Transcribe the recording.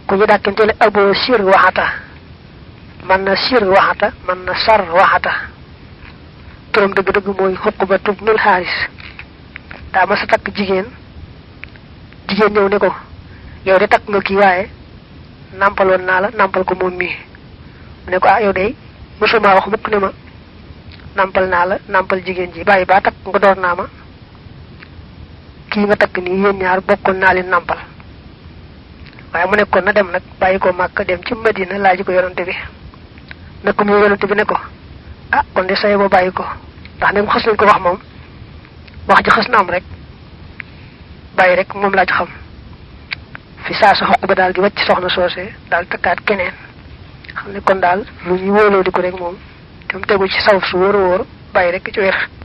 ku ñu dàkkantele abo sir waxata man na sir waxata man na sar waxata turam dëgg-dëgg mooy xuquba tubnul xaaris daa ma sa takk jigéen jigéen ñëw ne ko yow de takk nga kii waaye nampaloon naa la nampal ko moom mii mu ne ko ah yow de mosuma wax mukk ne ma nampal naa la nampal jigéen ji bàyyi baa takk nga door naa ma kii nga takk nii yéen ñaar bokkoon naa leen nampal waaye mu nekkoon na dem nag bàyyi ko màkk dem ci madina laaj ko yonante bi nekk mu yonante bi ne ko ah kon de saye ba bàyyi ko ndax ne mu xas nañ ko wax moom wax ji xas na am rek bàyyi rek moom laa ci xam fi saa sa xoq ba daal di wàcc soxna soose daal takkaat keneen xam ne kon daal lu ñu wóoloo di ko rek moom te mu tegu ci saw su wóor a wóor bàyyi rek ci wér